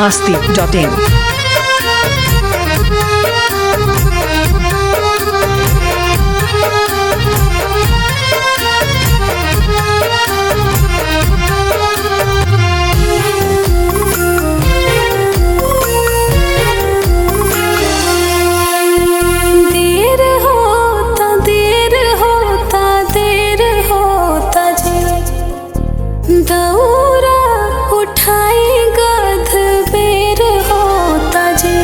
masti.in. देर होता देर होता देर होता जी दौरा उठाई गध बेर होता जी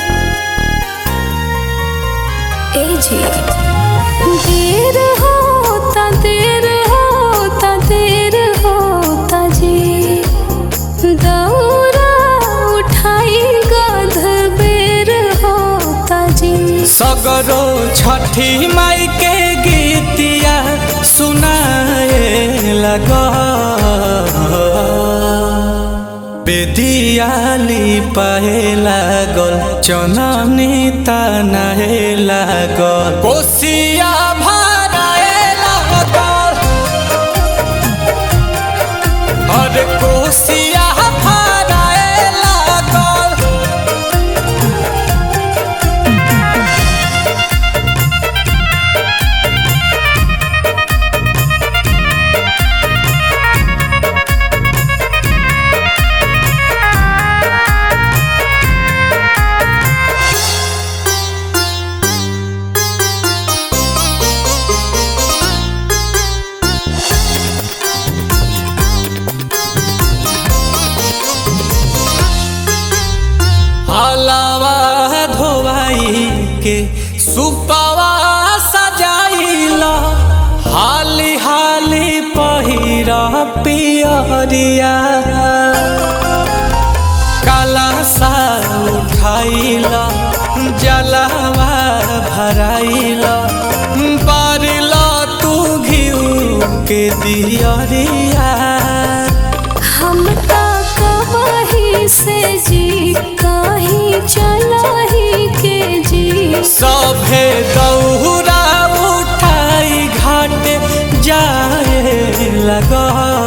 ए जी देर होता देर होता देर होता जी दौरा उठाई गध बेर होता जी सगरो छठी माई के गीतिया सुनाए लग बेदियाली पाए लागल चननी तनाए लागल कोसिया भराए लागल अरे कोसिया भराए लागल हलावा धोवाई के सुपावा सजाइला हाली हाली पहिरा पियरिया काला सा उठाइला जलावा भराइला बारिला तू घिउ के दियरिया हम ता कमाही से जी कहीं चलाही के जी सभे दौरा उठाई घाट जाए लगा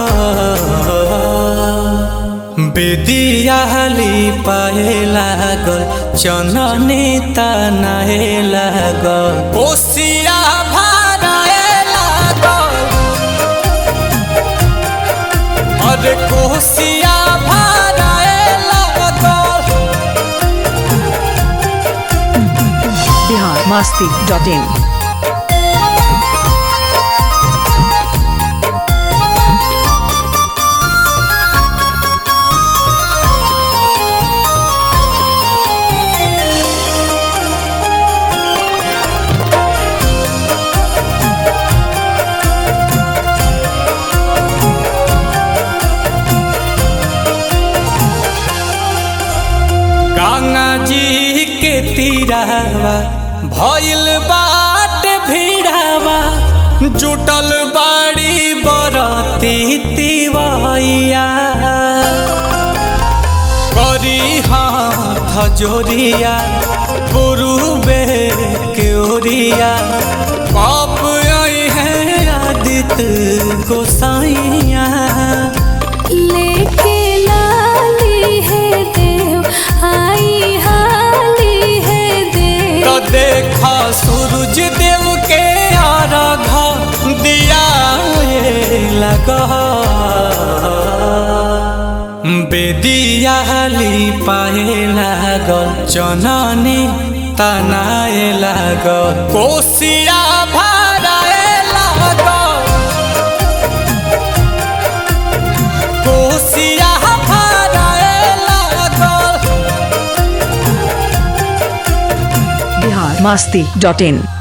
बेदियाली पाए लागल चननी तनाए लागल कोसिया भराए लागल अरे कोसिया भराए लागल Bihar masti.in. गंगा जी के तीरावा भइल बाट भीड़ावा जुटल बाड़ी बरती तिवैया करी हाथ जोरिया पुरुबे के ओरिया पाप आई है आदित्य गोसाइया लेके लाली है देव आई हाली है देव तो देखा सूरज देव के आराधा दिया लगा बेदियाली पाए लागल चननी तनाए लागल कोसिया भराए लागल कोसिया भराए लागल Bihar masti.in.